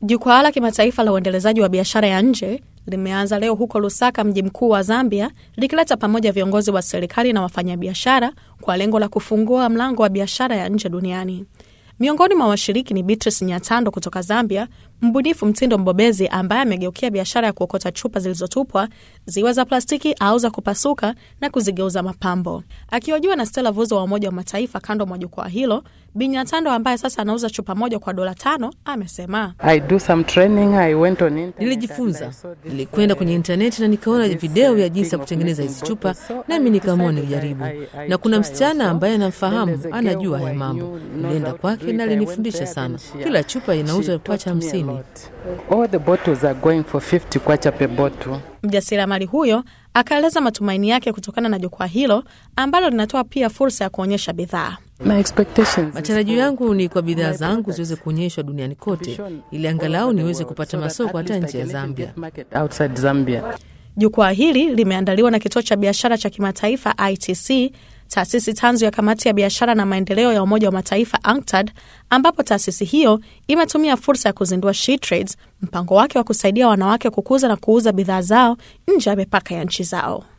Jukwaa la kimataifa la uendelezaji wa biashara ya nje limeanza leo huko Lusaka, mji mkuu wa Zambia, likileta pamoja viongozi wa serikali na wafanyabiashara kwa lengo la kufungua mlango wa biashara ya nje duniani. Miongoni mwa washiriki ni Beatrice Nyatando kutoka Zambia, mbunifu mtindo mbobezi ambaye amegeukia biashara ya kuokota chupa zilizotupwa ziwe za plastiki au za kupasuka na kuzigeuza mapambo. Akihojiwa na Stella Vuzo wa Umoja wa Mataifa kando mwa jukwaa hilo, Bi Nyatando ambaye sasa anauza chupa moja kwa dola tano amesema I do some training, I went on internet Nilijifunza, and I saw this, nilikwenda uh, kwenye intaneti na nikaona video ya uh, jinsi ya thing of kutengeneza hizi making chupa, bottles. So nami I nikaamua decided nijaribu. I- I- I Na kuna try msichana also. ambaye Then anamfahamu, there's a girl anajua who haya I mambo. knew knows Nilienda how to kwake do it. na I went alinifundisha there, sana. then she- Kila chupa she inauzwa taught kwacha me a hamsini. lot. All the bottles are going for 50 kwacha per bottle. Mjasiriamali huyo akaeleza matumaini yake kutokana na jukwaa hilo ambalo linatoa pia fursa ya kuonyesha bidhaa. My expectations is Matarajio for- yangu ni kwa bidhaa my zangu products ziweze kuonyeshwa duniani to be kote, shown ili all angalau over the niweze world, kupata so that masoko at hata least I nje ya can even Zambia. get market outside Zambia. Jukwaa hili limeandaliwa na kituo cha biashara cha kimataifa ITC, taasisi tanzu ya kamati ya biashara na maendeleo ya Umoja wa Mataifa UNCTAD, ambapo taasisi hiyo imetumia fursa ya kuzindua She Trades, mpango wake wa kusaidia wanawake kukuza na kuuza bidhaa zao nje ya mipaka ya nchi zao.